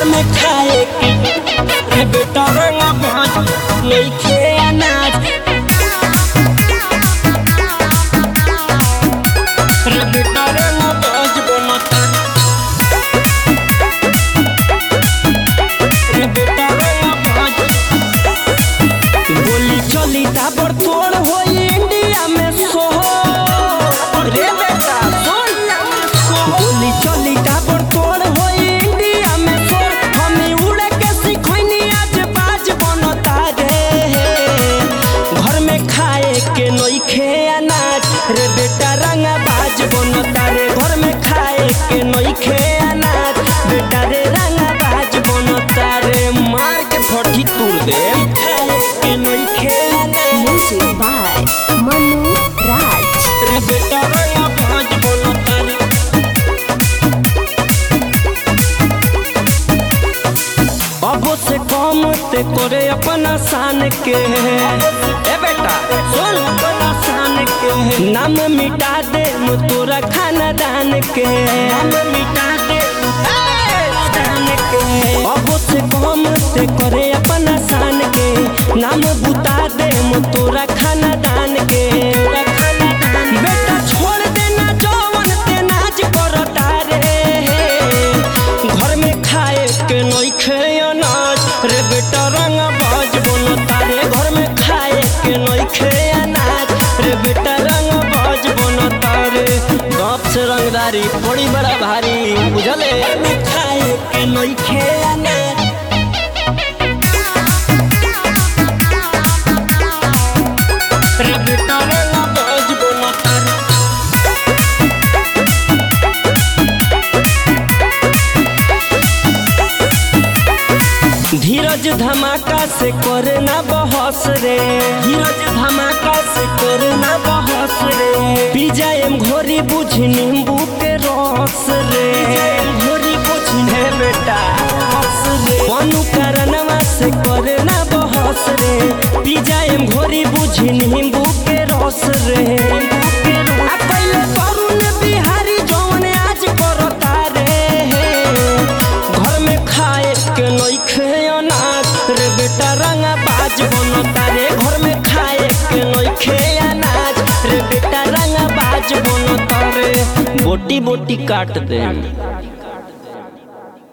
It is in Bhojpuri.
घर में खाए के रे बेटा रंगा भाज नइखे अनाज रे बेटा रंगा भाज बनता रे बेटा रंगा भाज बोली चली ताबड़ तोड़ होई इंडिया में सोहो रे बेटा सुन बोली चली ताबड़ तोड़ होई इंडिया में सोर हमी उड़े के सिखैनी आज बाज बनता रे घर में खाए के नइखे अनाज रे बेटा रंगा बाज बनता रे घर में खाए के नइखे अनाज बेटा रे रंगा बाज बनता रे मार के फटी तूर दे खाए के नइखे अनाज Music by Manu Raj. रे बेटा रंगा बाज बनता रे अब से कम ते करे अपना शान के ए बेटा सुन अपना शान के नाम मिटा दे मु तोरा खानदान के नाम मिटा दे खानदान के अब से कम ते करे अपना शान के नाम बुता दे मु तोरा खानदान के बेटा छोड़ देना जवन ते नाच करता रे घर में खाए के नइखे अनाज रे बेटा रंग बाज बनता रे घर में खाए के नइखे अनाज रे बेटा रंग बाज बनता रे बाप से रंगदारी बड़ी बड़ा भारी बुझले खाए के नइखे अनाज रे बेटा रंग बाज बनता रे धीरज धमाका से करे ना बहस रे धीरज धमाका से करे ना बहस रे पी जाएम घोरी बुझ नींबू के रस रे घोरी बुझ ने बेटा हंस रे पनु कारणवा से करे ना बहस रे पी जाएम घोरी बुझ नींबू के रस रे आ पहिले तरुण बिहारी जौन आज करता रे घर में खाए के नइखे अनाज रे बेटा रंगा बाज बनता रे घर में खाए के नइखे अनाज रे बेटा रंगा बाज बनता रे बोटी बोटी काट दे